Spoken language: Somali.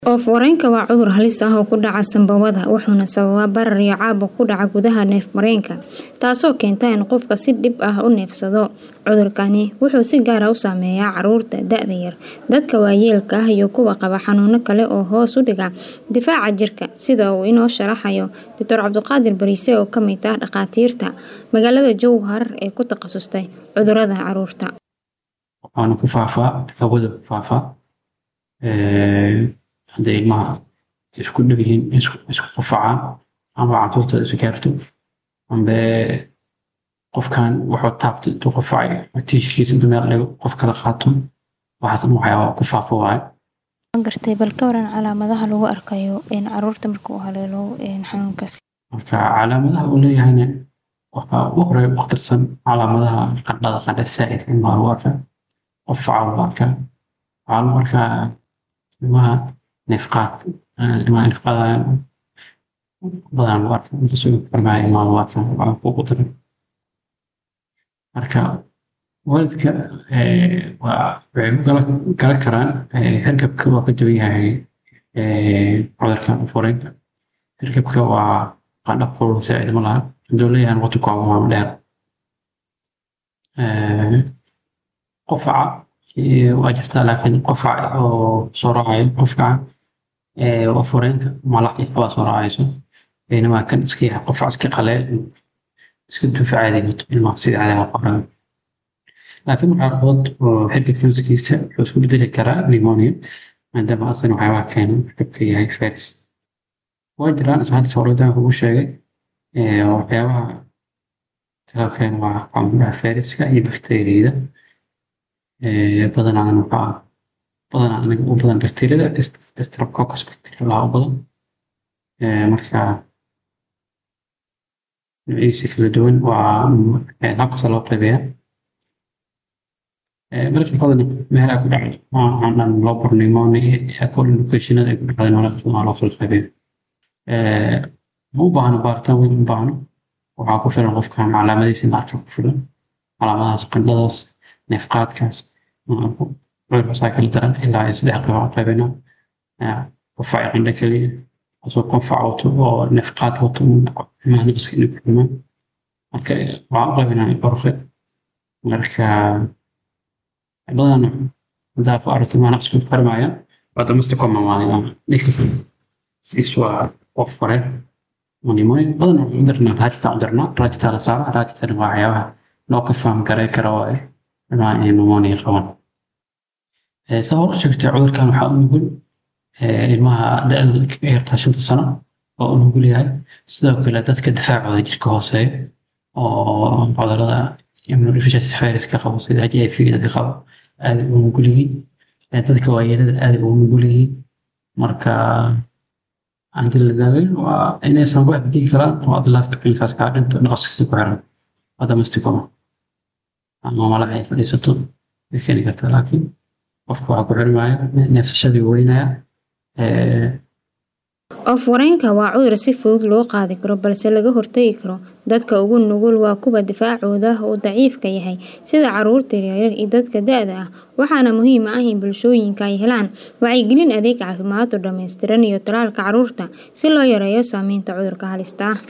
Oof-wareenka waa cudur halis ah oo ku dhaca sambabada wuxuuna sababaa barar iyo caabuq ku dhaca gudaha neef-mareenka, taasoo keenta in qofku si dhib ah u neefsado. Cudurkani wuxuu si gaar ah u saameeyaa carruurta, da'da yar, dadka waayeelka ah iyo kuwa qaba xanuuno kale oo hoos u dhiga difaaca jirka, sida uu inoo sharaxayo Dr. Cabdiqaadir Bariise oo ka mid ah dhakhaatiirta magaalada Jowhar ee ku takhasustay cudurrada carruurta. Waxaana ku faafaa hawada ku faafaa hadday ilmaha isku dhow yihiin isku qufacaan ama carruurta isu gaarto ambe qofkan wuxuu taabtay intuu qufacay tiishkiisa intuu meel dhigo qof kale qaato waxaas dhan waxyaaba ku faafo waaye Waan gartay bal ka waran calaamadaha lagu arkayo in carruurta marka uu haleelo xanuunkaasi. marka calaamadaha uu leeyahayna waxaa ugu horeeya ugu khatarsan calaamadaha qandhada qandha saa'id ilmaha lagu arkaa qufaca lagu arkaa waxaa lagu arkaa ilmaha neefqaad ilmaha neefqaadayaan badanaa lagu arkaa inta soo farmaya ilmaha lagu arkaa waxaa kugu daran marka waalidka waa waxay ku kala garan karaan hargabka waa ka duwan yahay cudurka oof-wareenka hargabka waa qandho kulul saa'id ma laha hadduu leeyahay waqti kooban waa dheer qufaca waa jirtaa laakiin qufaca oo soo raacayo qufaca oof-wareenka malax iyo waxbaa soo raacayso baynamaa kan iska yahay qufac iska qaleel iska duufa caadi wato ilmaha sida caadiga qoran laakiin qaarkood oo hargabka naftigiisa wuxuu isku bedeli karaa pneumonia maadaama asan waxyaabaha keena hargabka yahay virus waa jiraan isla hadda hore kugu sheegay waxyaabaha kala keena waa qambaha viruska iyo bakteeriyada badanaa waxaa badanaa aniga u badan bakteeriyada streptococcus bacteria laha u badan marka noocyadiisa kala duwan waa habkasta loo qaybeeyaa mararka badan meelaha ku dhacay waxaan dhan loo baro pneumonia collocationada ay ku dhacday mararka badan waa loo kala qaybeeya ma u baahno baaritaan weyn ma baahno waxaa ku filan qofkan calaamadihiisa in la arka ku filan calaamadahaas qandhadaas neefqaadkaas cudurkaasaa kala daran ilaa ay saddex qayb aan qaybinaa qufac qandho keliya asoo qufac wato oo neefqaad wato ilmaha naqska inay ku dhumaan marka waxaan u qaybinaa dhowr marka badan haddaa ku aragto ilmaha naqska ku farmayaan waa damasta komamaalina ninka siis waa qof wareen pneumonia badan waxaan u dirnaa raajita u dirnaa raajitaa la saaraa raajitana waa waxyaabaha loo ka faham garay kara oo ah ilmaha inay pneumonia qabaan saa hore sheegtay cudurkan waxaa u nugul ilmaha da-dooda ka yartaa shanta sano oo u nugul yahay sidoo kale dadka difaacooda jirka hooseeya oo cudurada immunodeficiency viruska qabo sida h i v dadka qabo aaday ugu nugul yihiin dadka waayeelada aaday ugu nugul yihiin marka haddii la daaweyn waa inaysan wax dili karaan oo adlaasta cunkaas kaa dhinto naqaskiisa ku xiran adamastikoma ama malaha ay fadhiisato way keeni kartaa laakiin qofka waxaa ku xirmaya neefsashadii weynaya Oof-wareenka waa cudur si fudud loo qaadi karo balse laga hortagi karo. Dadka ugu nugul waa kuwa difaacooda uu daciifka yahay sida carruurta yaryar iyo dadka da'da ah. Waxaana muhiim ah in bulshooyinka ay helaan wacyigelin adeeg caafimaad oo dhammaystiran iyo tallaalka carruurta si loo yareeyo saameynta cudurka halista ah.